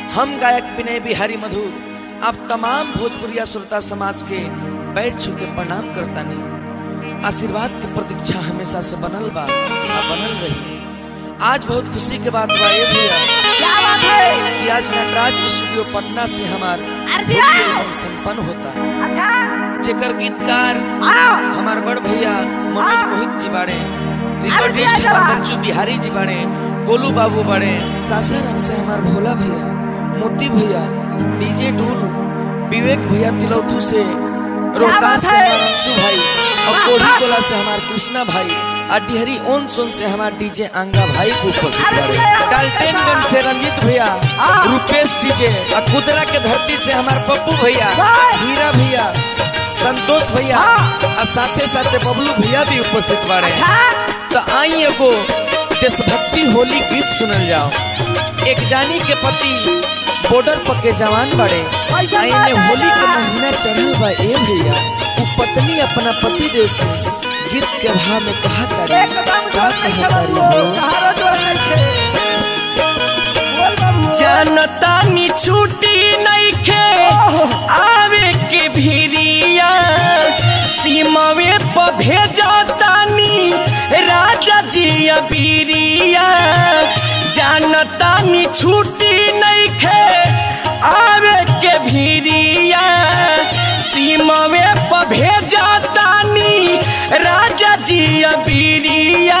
हम गायक विनय बिहारी मधुर आप तमाम भोजपुरिया श्रोता समाज के पैर छू के प्रणाम करतानी आशीर्वाद की प्रतीक्षा हमेशा से बनल बा आ बनल रही आज बहुत खुशी के बात बा ये भैया क्या बात है कि आज नटराज स्टूडियो पटना से हमार अरे भोजपुरी एल्बम संपन्न होता अच्छा जेकर गीतकार आओ हमार बड़ भैया मनोज हाँ। मोहित जी बाड़े रिकॉर्डिस्ट अरे हमार भैया। बच्चू बिहारी जी बाड़े गोलू बाबू बाड़े सासाराम से हमार भोला भैया मोती भैया डीजे डूल विवेक भैया तिलौथू से रोहतास से है? हमार अंशु भाई और वाह, कोढ़ी वाह। गोला से हमार कृष्णा भाई और डिहरी ओन सोन से हमार डीजे आंगा भाई को उपस्थित अरे बाड़े भैया, डाल्टनगंज से रंजीत भैया हाँ। रुपेश डीजे और कुदरा के धरती से हमार पप्पू भैया वाह। हीरा भैया संतोष भैया हाँ। और साथे साथे बबलू भैया भी उपस्थित बाड़े अच्छा तो आई एगो देशभक्ति होली गीत सुनल जाओ एक जानी के पति बॉर्डर पर के जवान बड़े कैसे आईने बात है होली के ना? महीना चढ़ल बा ए भैया उ पत्नी अपना पति देव से गीत के भाव में कहा तारी एकदम का जोर नहीं कहा तारी बाबू हो कहारो जोर नहीं छे बोल बाबू जनता नी छुट्टी नहीं खे आवे के भिरिया सीमावे पर भेजा तानी राजा जी अबीरिया जनता नी छुट्टी नहीं खे आवे के भिरिया सीमावे पर भेजा तानी राजा जी अबीरिया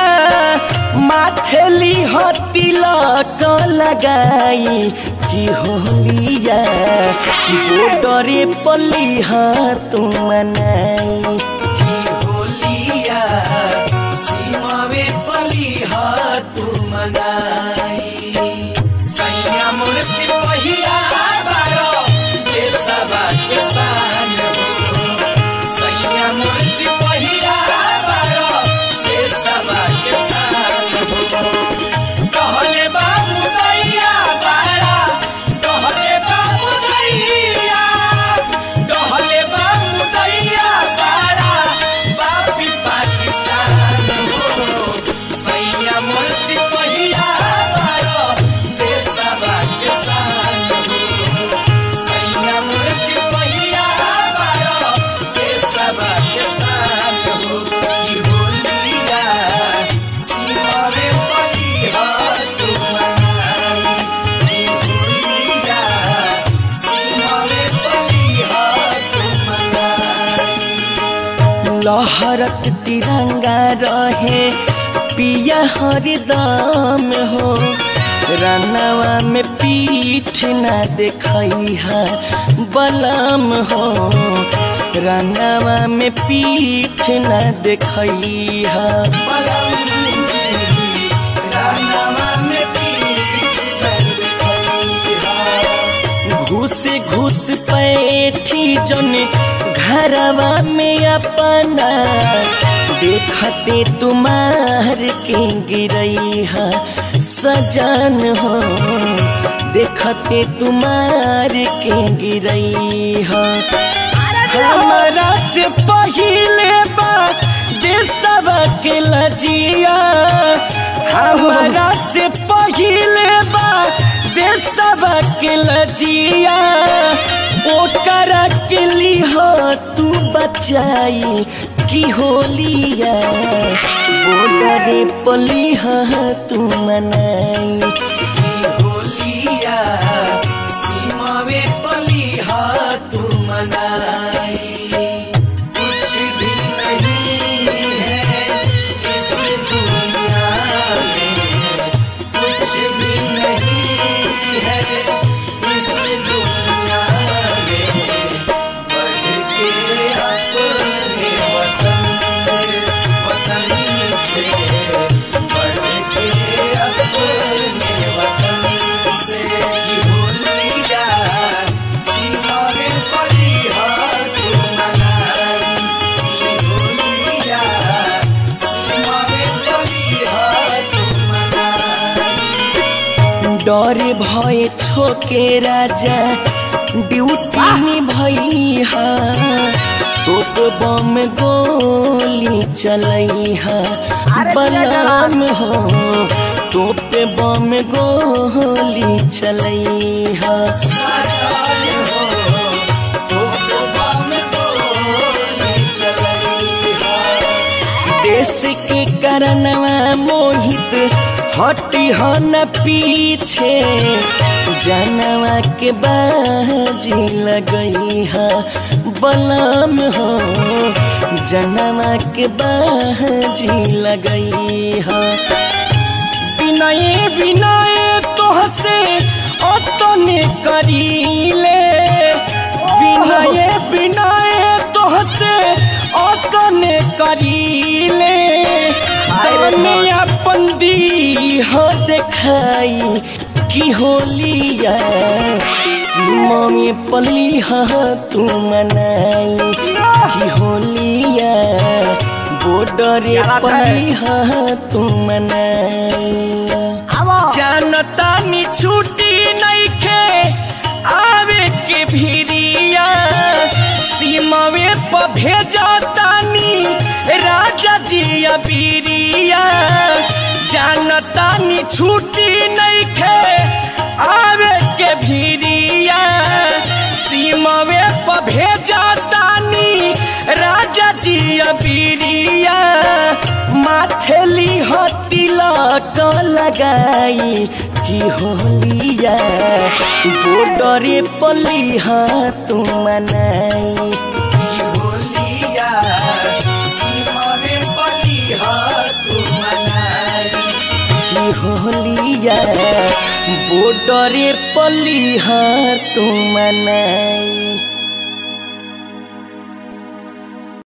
माथेली हो तिलक लगाई की होलिया बॉर्डरे पलिहा तू मनाई की होलिया सीमावे पलिहा तू मनाई सैया मोर सिपहिया बारो देशवा के शान हो सैया मोर सिपहिया बारो देशवा के शान हो कहले बाबू दैया बारा कहले बाबू दैया कहले बाबू दैया बारा बापी पाकिस्तान हो सैया मोर सिपहिया बारो देशवा के शान हो सैया मोर सिपहिया बारो देशवा के शान हो की होलिया सीमावे पलिहा तू मनाई की होलिया सीमावे पलिहा तू मनाई लहरत तिरंगा रहे पिया हरदम हो रनवा में पीठ न देखैहा बलम हो रनवा में पीठ न देखैहा घुस घुस पैठी जन घरवा में अपना देखते तुम्हार के गिरैहा सजन हो देखते तुम्हार के गिरैहा हमारा से पहिले बा देशवा के लजिया हमारा से पहिले बा देशवा के लजिया ओकर के लिहो तू बचाई की होलिया बॉर्डरे पलिहा तू मनाई की होलिया सीमावे पलिहा तू मनाई कुछ भी नहीं है इस दुनिया में कुछ भी नहीं है इस दुनिया में बढ़ के अपने वतन से वतन से बढ़ के अपने वतन से की होलिया सीमा में पलिहा तू मनाई की होलिया सीमा में पलिहा तू मनाई डर भय छोके राजा ड्यूटी में भैया तोप बम गोली चलैहा अरे बलम हो तोप बम गोली चलई हा देश के करनवा मोहित हटी हो न पीछे जनवा के बाजी लगई है बलम हो जनवा के बाजी लगई है विनय विनय तोहसे अतने करीले विनय विनय तोहसे अतने करीले तने अपन दी हो देखाई की होलिया सीमा में पली हा तू मनाई की होलिया बॉर्डर पली हा तू मनाई आवो जानता नी छुट्टी नहीं खे आवे के भिरिया सीमावे पर भेजता नी राजा जी अबीरिया जानता नी छुट्टी नहीं खे आवे के भिरिया सीमावे पर भेजता नी राजा जी अबीरिया माथेली हो तिलक लगाई की होलिया बॉर्डरे पली हा तू मनाई की होलिया सीमावे पली हा तू मनाई की होलिया बॉर्डरे पली हा तू मनाई